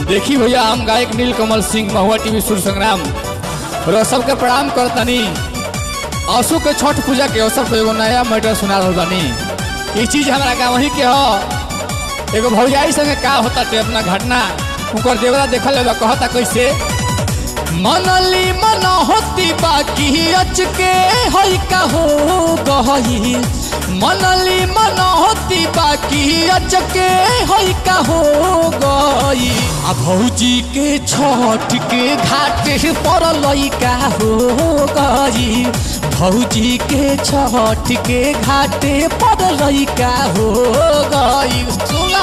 देखी भैया हम गायक नील कमल सिंह महुआ टीवी सुर संग्राम और सबके प्रणाम करतनी असु के छठ पूजा के अवसर पर एगो नया मैटर सुना रहल बानी ये चीज हमारा गाँव ही के हो एगो भौजाई संगे का होता ते अपना घटना उनकर देवरा देखल लेबा कहता कैसे मनली मन होती बाकी अच के हई का हो गई मनली मन होती बाकी अच के हई का हो गई आ भौजी के छठ के घाटे पर लइका हो गई भौजी के छठ के घाटे पर लइका हो गई सुना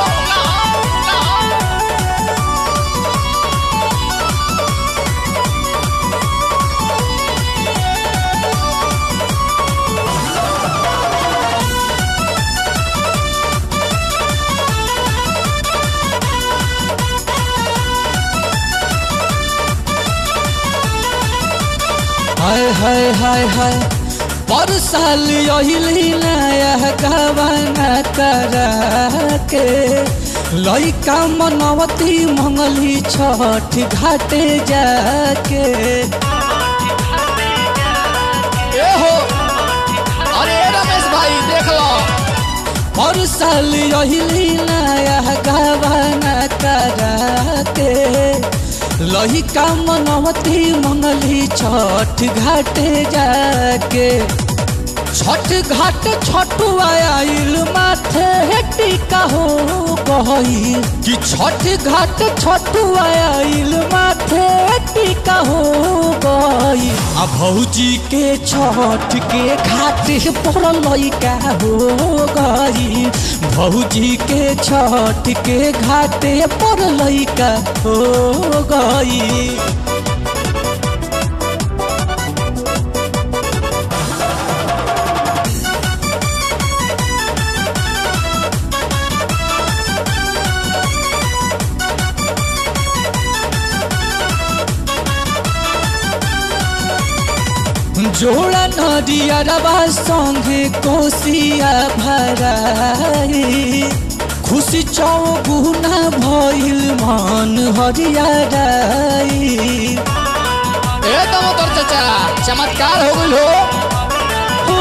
हाय हाय हाय हाय पर साल यही नया गवाना करा के लइका मनवती मंगली छठ घाटे जाके ए हो अरे रमेश भाई देख लो पर साल यही नया गवाना करा के लहिका मनवती मंगली छठ घाटे जाके छठ घाट छठुआ आइल माथे टीका हो गई कि छठ घाट छठुआ आइल माथे टीका हो गई आ भौजी के छठ के घाट पर लइका हो गई भौजी के छठ के घाटे पर लइका हो गई जोड़ा नदिया रबा संगे कोसिया भराई खुशी चौगुना भइल मन हरियाई ए दमोदर चाचा चमत्कार हो गइल हो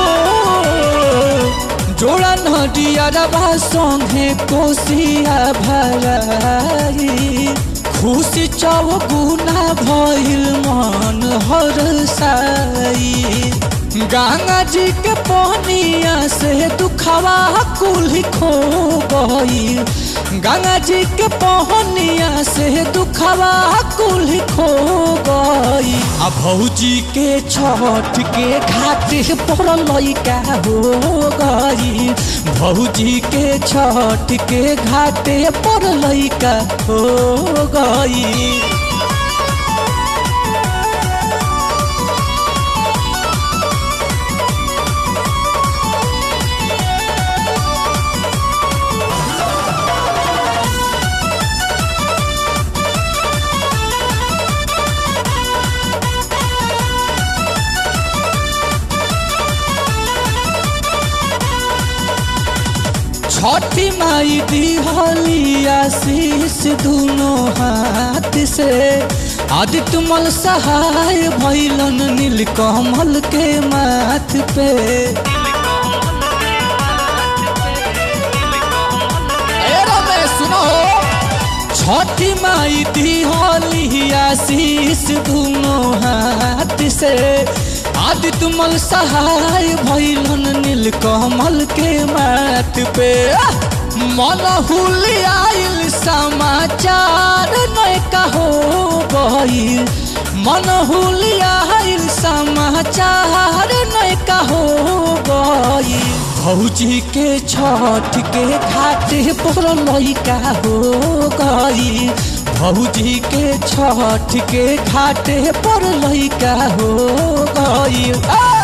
जोड़ा नदिया रबा संगे कोसिया भराई खुशी चौगुना भइल मन हरसाई गंगा जी के पनिया से दुखवा कुल खो गई गंगा जी के पहनिया से दुखवा कुल खो गई आ भौजी के छठ के घाटे पर लइका हो गई भौजी के छठ के घाटे पर लइका हो गई छठी माई दिहली आशीष दोनों हाथ से आदित्य मल सहाय भैलन नील कमल के माथ पे सुनो छठी माई दिहली आशीष दोनों हाथ से आदित्य मल सहाय भैलन नील कमल के माथ पे मन हुलियाइल समाचार नहीं कहो गई मन हुलियाइल समाचार नहीं कहो गई भौजी के छठ के घाटे पर लइका हो गई भौजी के छठ के घाटे पर लइका हो गई